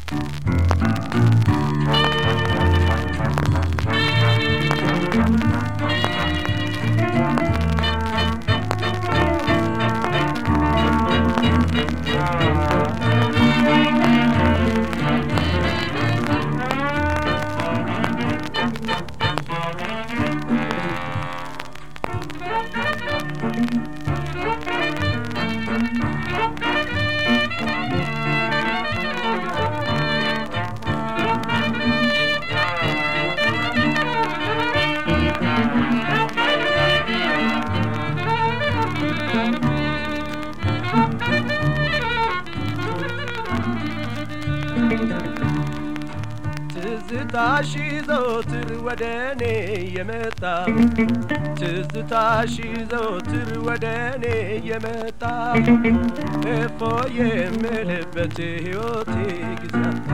ትዝታሽ ዘወትር ወደ እኔ የመጣ ትዝታሽ ዘወትር ወደ እኔ የመጣ እፎ የምልበት ሕይወቴ ጊዜያታ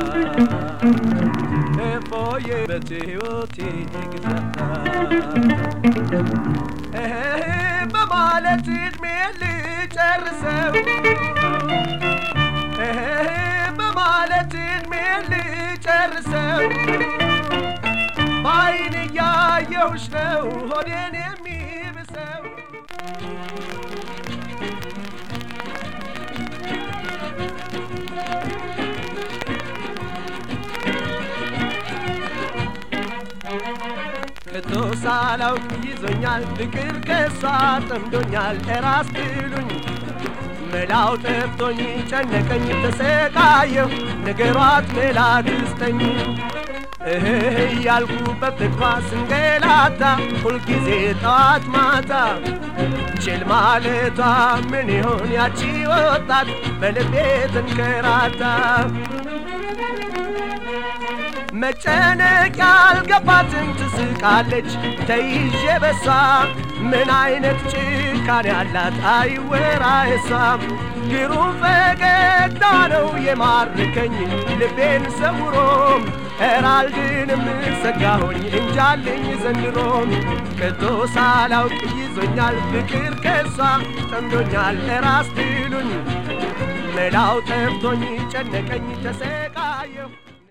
እፎ የበት ሕይወቴ ጊዜያታ በማለት ዕድሜ ልጨርሰው በማለት ዕድሜ ልጨርሰው በዓይን እያየሁሽ ነው ሆዴን የሚብሰው ከቶ ሳላውቅ ይዞኛል ፍቅር ከሷ ጠምዶኛል እራስ ትሉኝ መላው ጠፍቶኝ ጨነቀኝ ተሰቃየሁ ነገሯት መላ ትስጠኝ እህ እያልኩ በፍቅሯ ስንገላታ ሁልጊዜ ጠዋት ማታ ችል ማለቷ ምን ይሆን ያቺ ወጣት በልቤ ተንከራታ መጨነቅ ያልገባትን ትስቃለች ተይዤ በሷ ምን አይነት ጭካኔ ያላት አይወራ እሷ ግሩም ፈገግታ ነው የማርከኝ ልቤን ሰውሮ ኤራልድንም ሰጋሆኝ እንጃልኝ ዘንድሮ ከቶ ሳላውቅ ይዞኛል ፍቅር ከሷ ጠምዶኛል ራስ ትሉኝ መላው ጠፍቶኝ ጨነቀኝ ተሰቃየሁ